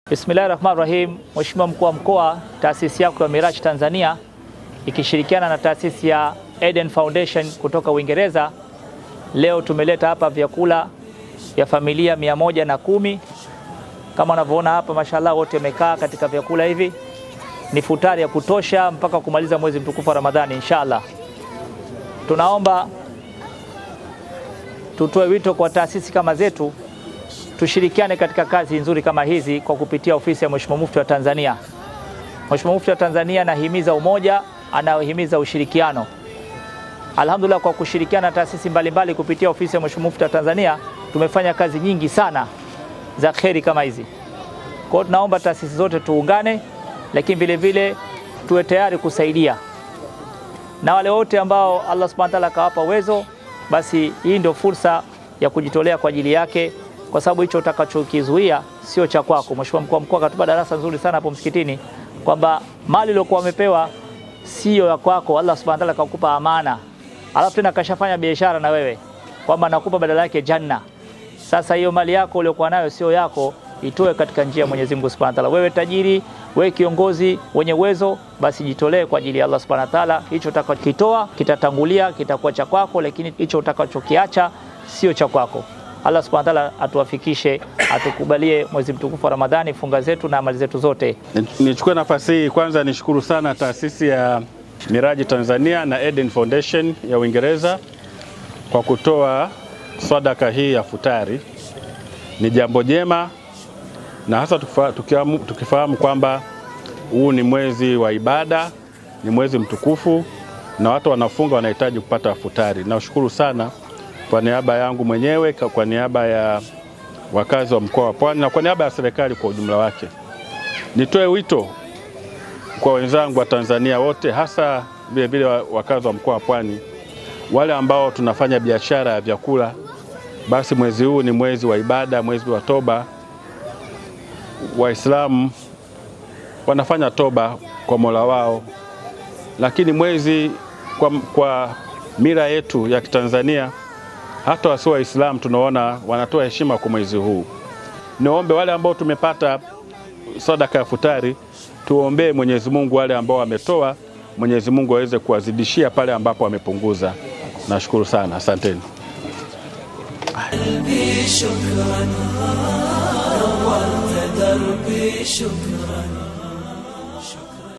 Bismillahir Rahmanir Rahim. Mheshimiwa Mkuu wa Mkoa, taasisi yako ya Miraj Tanzania ikishirikiana na taasisi ya Eden Foundation kutoka Uingereza, leo tumeleta hapa vyakula vya familia mia moja na kumi kama unavyoona hapa, mashallah, wote wamekaa katika vyakula hivi. Ni futari ya kutosha mpaka kumaliza mwezi mtukufu wa Ramadhani inshallah. Tunaomba tutoe wito kwa taasisi kama zetu tushirikiane katika kazi nzuri kama hizi kwa kupitia ofisi ya Mheshimiwa Mufti wa Tanzania. Mheshimiwa Mufti wa Tanzania anahimiza umoja, anahimiza ushirikiano. Alhamdulillah, kwa kushirikiana na taasisi mbalimbali kupitia ofisi ya Mheshimiwa Mufti wa Tanzania tumefanya kazi nyingi sana za kheri kama hizi. Kwa hiyo tunaomba taasisi zote tuungane, lakini vile vile tuwe tayari kusaidia na wale wote ambao Allah Subhanahu wa Ta'ala akawapa uwezo, basi hii ndio fursa ya kujitolea kwa ajili yake kwa sababu hicho utakachokizuia sio cha kwako. Mheshimiwa mkuu wa mkoa akatupa darasa nzuri sana hapo msikitini kwamba mali iliyokuwa wamepewa sio ya kwako, Allah subhanahu wa ta'ala akakupa amana, alafu tena kashafanya biashara na wewe kwamba nakupa badala yake janna. Sasa hiyo mali yako uliyokuwa nayo sio yako, itoe katika njia ya Mwenyezi Mungu Subhanahu wa Ta'ala. Wewe tajiri, wewe kiongozi wenye uwezo, basi jitolee kwa ajili ya Allah Subhanahu wa Ta'ala. Hicho utakachokitoa kitatangulia, kitakuwa cha kwako, lakini hicho utakachokiacha sio cha kwako. Allah subhanahu wa ta'ala atuwafikishe, atukubalie mwezi mtukufu wa Ramadhani, funga zetu na amali zetu zote. Nichukue nafasi hii kwanza nishukuru sana taasisi ya Miraji Tanzania na Eden Foundation ya Uingereza kwa kutoa sadaka hii ya futari. Ni jambo jema na hasa tukifahamu, tukifahamu kwamba huu ni mwezi wa ibada, ni mwezi mtukufu na watu wanafunga wanahitaji kupata futari. Nashukuru sana kwa niaba yangu mwenyewe, kwa niaba ya wakazi wa mkoa wa Pwani na kwa niaba ya serikali kwa ujumla wake, nitoe wito kwa wenzangu wa Tanzania wote, hasa vile vile wakazi wa mkoa wa Pwani, wale ambao tunafanya biashara ya vyakula, basi mwezi huu ni mwezi wa ibada, mwezi wa toba. Waislamu wanafanya toba kwa Mola wao, lakini mwezi kwa, kwa mila yetu ya Kitanzania hata wasio Waislamu tunaona wanatoa heshima kwa mwezi huu. Niombe wale ambao tumepata sadaka ya futari, tuombee Mwenyezi Mungu wale ambao wametoa, Mwenyezi Mungu aweze kuwazidishia pale ambapo wamepunguza. Nashukuru sana, asanteni. شكرا نورت دربي شكرا